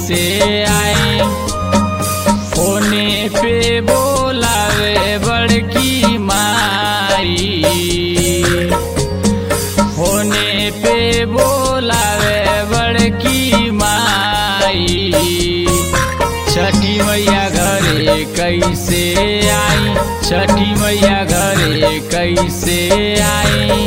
कैसे आई होने पे बोलावे बड़की माई होने पे बोलावे बड़की माई छठी मैया घरे कैसे आई छठी मैया घरे कैसे आई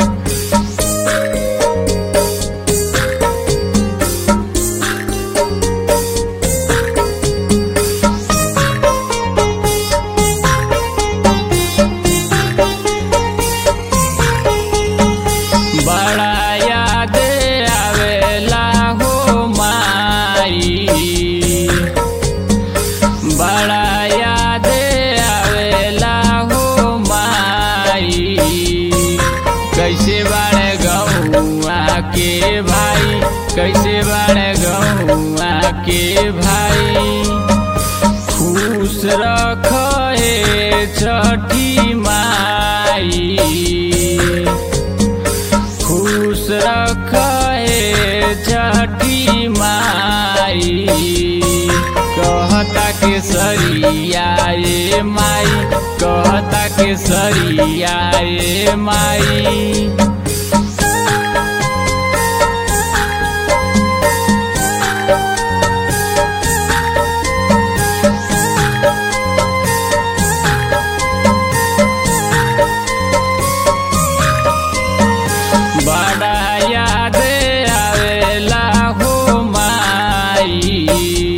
बड़ा याद आवेला हो माई बड़ा याद आवेला हो माई कैसे बाड़े गौआ के भाई कैसे बाड़े गौआ के भाई खुश रखे छठी माई खुश रखे छठी माई कहता के सरियाए माई कहता के सरियाए माई बड़ा याद आवेला हो माई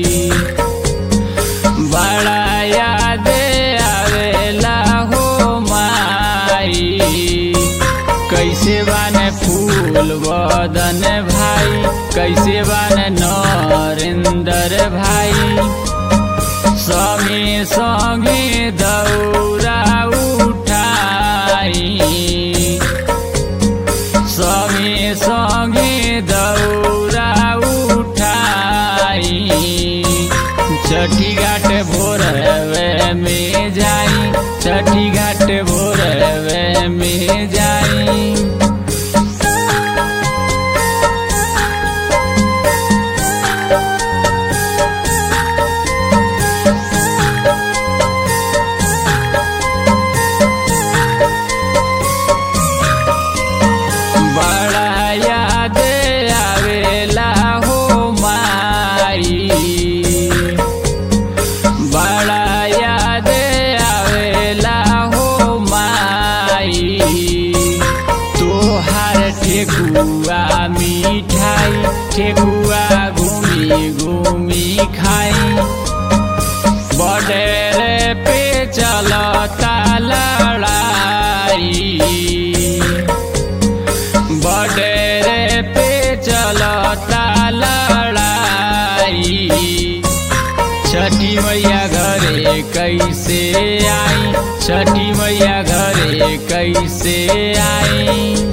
बड़ा याद आवेला हो माई कैसे बाने फूल बदन भाई कैसे बाने नरेंद्र भाई संगे संगे दौरा उठाई संगे संगे दौरा उठाई छठी घाट भोरवे में जाई छठी घाट भोरवे में जाई बड़ा याद आवेला हो माई बड़ा याद आवेला हो माई तोहार ठेकुआ मिठाई ठेकुआ घूमी घूमी खाई बडेरे पे चलता लड़ाई बडेरे पे चलता लड़ाई छठी मैया घरे कैसे आई छठी मैया घरे कैसे आई